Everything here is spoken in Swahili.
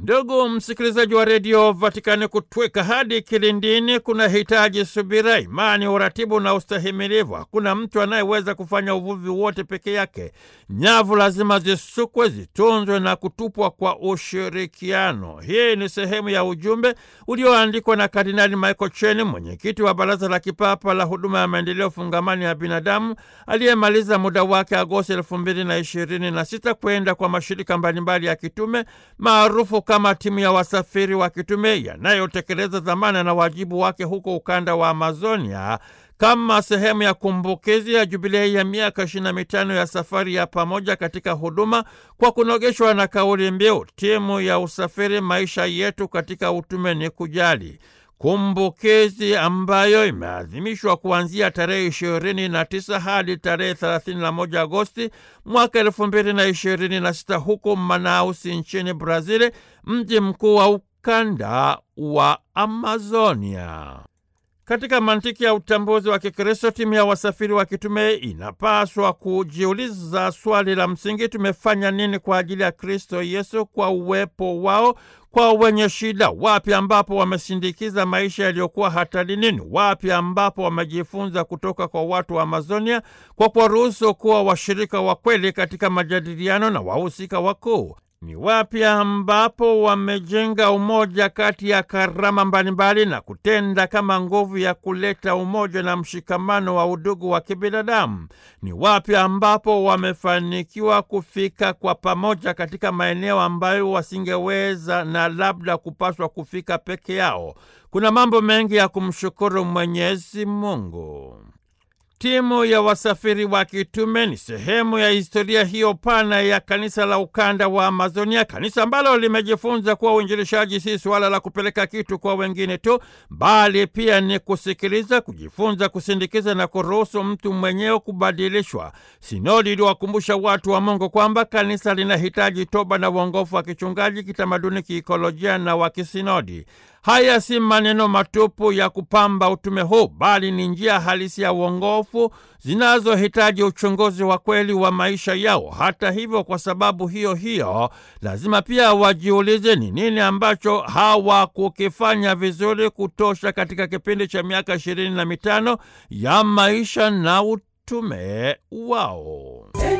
Ndugu msikilizaji wa redio Vatikani, kutweka hadi kilindini kuna hitaji subira, imani, uratibu na ustahimilivu. Hakuna mtu anayeweza kufanya uvuvi wote peke yake. Nyavu lazima zisukwe, zitunzwe na kutupwa kwa ushirikiano. Hii ni sehemu ya ujumbe ulioandikwa na Kardinali Michael Cheni, mwenyekiti wa Baraza la Kipapa la Huduma ya Maendeleo Fungamani ya Binadamu, aliyemaliza muda wake Agosti elfu mbili na ishirini na sita kwenda kwa mashirika mbalimbali ya kitume maarufu kama timu ya wasafiri wa kitume yanayotekeleza dhamana na wajibu wake huko ukanda wa Amazonia kama sehemu ya kumbukizi ya jubilei ya miaka ishirini na mitano ya safari ya pamoja katika huduma kwa kunogeshwa na kauli mbiu timu ya usafiri, maisha yetu katika utume ni kujali kumbukizi ambayo imeadhimishwa kuanzia tarehe ishirini na tisa hadi tarehe thelathini na moja Agosti mwaka elfu mbili na ishirini na sita huko Manausi nchini Brazili, mji mkuu wa ukanda wa Amazonia. Katika mantiki ya utambuzi wa Kikristo, timu ya wasafiri wa kitume inapaswa kujiuliza swali la msingi: tumefanya nini kwa ajili ya Kristo Yesu kwa uwepo wao kwa wenye shida? Wapi ambapo wamesindikiza maisha yaliyokuwa hatarini? Wapi ambapo wamejifunza kutoka kwa watu wa Amazonia kwa kuwaruhusu kuwa washirika wa kweli katika majadiliano na wahusika wakuu? Ni wapi ambapo wamejenga umoja kati ya karama mbalimbali na kutenda kama nguvu ya kuleta umoja na mshikamano wa udugu wa kibinadamu? Ni wapi ambapo wamefanikiwa kufika kwa pamoja katika maeneo ambayo wasingeweza na labda kupaswa kufika peke yao? Kuna mambo mengi ya kumshukuru Mwenyezi Mungu. Timu ya wasafiri wa kitume ni sehemu ya historia hiyo pana ya kanisa la ukanda wa Amazonia, kanisa ambalo limejifunza kuwa uinjilishaji si suala la kupeleka kitu kwa wengine tu, bali pia ni kusikiliza, kujifunza, kusindikiza na kuruhusu mtu mwenyewe kubadilishwa. Sinodi iliwakumbusha watu wa Mungu kwamba kanisa linahitaji toba na uongofu wa kichungaji, kitamaduni, kiikolojia na wa kisinodi. Haya si maneno matupu ya kupamba utume huu, bali ni njia halisi ya uongofu zinazohitaji uchunguzi wa kweli wa maisha yao. Hata hivyo, kwa sababu hiyo hiyo, lazima pia wajiulize ni nini ambacho hawakukifanya vizuri kutosha katika kipindi cha miaka ishirini na mitano ya maisha na utume wao.